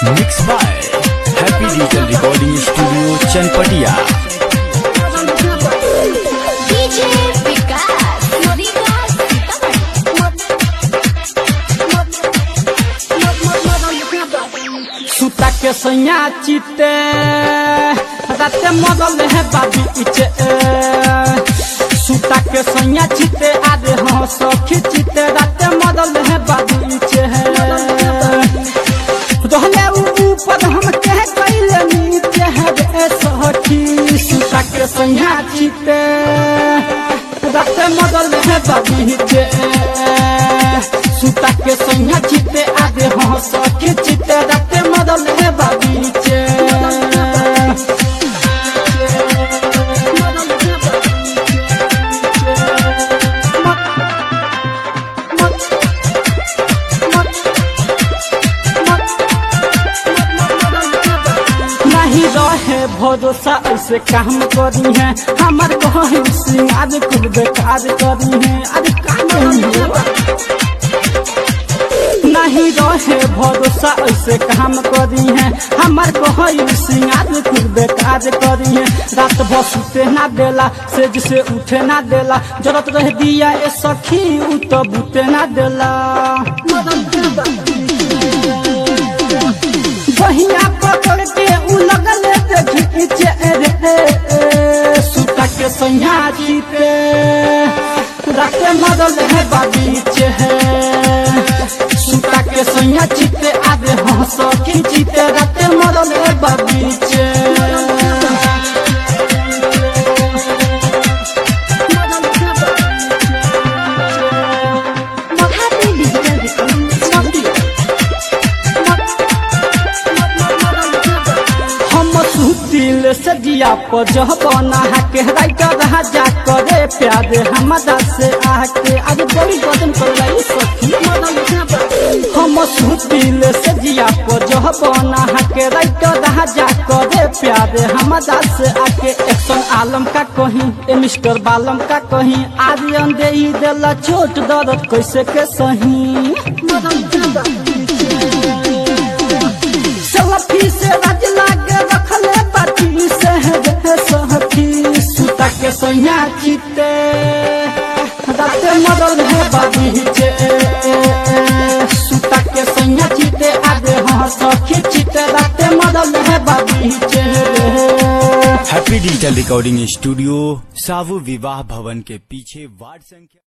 Mix by happy digital recording studio Chanpatia DJ Vikas, Vikas सुता के सैया चिते राते मदल है बाबी इचे सुता के सैया चिते आदे हाँ सखी चिते राते मदल है बाबी इचे रहले ऊ ऊपर हम कह कैले नीचे है रे सखी सुता के सैया चिते राते मदल है बाबी इचे सुता के सैया चिते आदे हाँ सखी चिते राते मदल है बाबी इचे नहीं रहे भरोसा ऐसे काम करी है हमार कहीं सिंगार कुल बेकार करी है अरे का नहीं हुआ? नहीं रहे भरोसा ऐसे काम करी है हमार कहीं सिंगार कुल बेकार करी है रात भर सुते ना देला से जिसे उठे ना देला जरूरत रह दिया ए सखी उ तो बूते ना देला बहिया पकड़ के उ लगल देखी पीछे रे सुता के सैया जीते राते मदल है बाबीचे है सुता के सैया जीते आगे हंस की जीते राते मदल है बाबीचे Happy Digital Recording Studio. हम सुतिल से जिया पर जह बना के राइटर राजा करे प्यारे हमदा से आके आज बड़ी बदन कर रही सखी हम सुतिल से जिया पर जह बना के राइटर राजा करे प्यारे हमदा से आके एक्शन आलम का कहीं ए मिस्टर बालम का कहीं आर्यन दे ही देला चोट दर्द कैसे के सही सलफी से राज लागे रखले बाटी से रे सहती सुता के सैया चिते राते मदल है बाबीचे सुता के सैया चिते आगे हाँ सखी चिते राते मदल है बाबीचे हैप्पी डिजिटल रिकॉर्डिंग स्टूडियो सावु विवाह भवन के पीछे वार्ड संख्या